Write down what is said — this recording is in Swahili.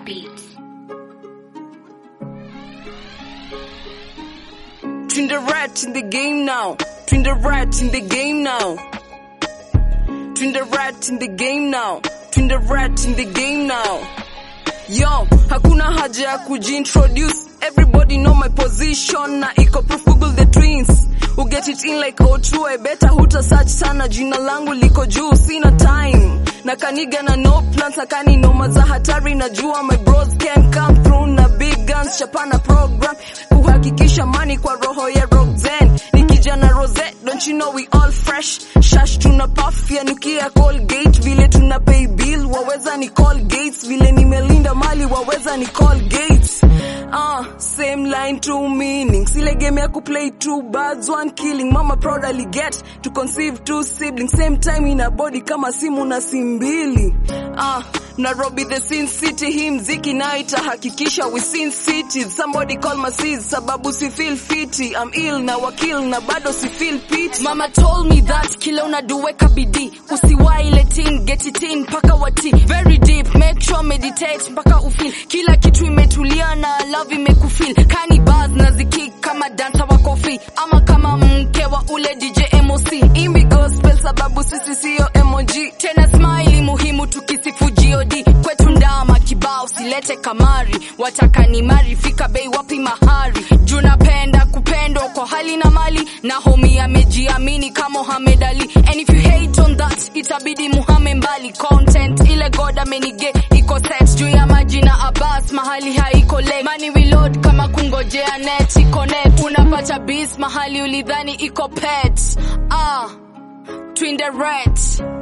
beats. Twin the rat in the game now. Twin the rat in the game now. Twin the rat in the game now. Twin the rat in the game now. Yo, hakuna haja ya kujintroduce. Everybody know my position na iko proof Google the twins. Who get it in like O2, I better huta search sana jina langu liko juu, sina time. Na kaniga na no plans, akani noma za hatari najua my bros can come through na big guns, chapana program kuhakikisha mani kwa roho ya Roxanne. Nikija na Rosette, don't you know we all fresh. Shash tuna puff ya nukia Colgate, vile tuna pay bill, waweza ni call gates, vile nimelinda mali waweza ni call gates. Ah, same line, two meanings. Ile game ya kuplay two birds, one killing. Mama proudly get to conceive two siblings. Same time in a body kama simu na simbili. Ah, Nairobi the sin city, hii mziki na itahakikisha we sin cities. Somebody call my sis, sababu si feel fiti. I'm ill na wakil na bado si feel pity. Mama told me that kila unaduweka bidii usiwai let in get it in mpaka wati very deep make sure meditate mpaka ufeel kila kitu imetulia na love imekufeel kani bars na zikik kama dancer wa kofi ama kama mke wa ule DJ MOC Imbi gospel sababu sisi siyo emoji. tena smile muhimu tukisifu God kwetu ndama kibao silete kamari wataka ni mari fika bei wapi mahari juu napenda kupendwa kwa hali na mali na homi amejiamini kama Muhammad Ali and if you hate on that itabidi muhame mbali content ile God amenige iko set juu ya maji na Abbas mahali haiko le money reload kama kungojea net iko net unapata beats mahali ulidhani iko pet ah twin the rat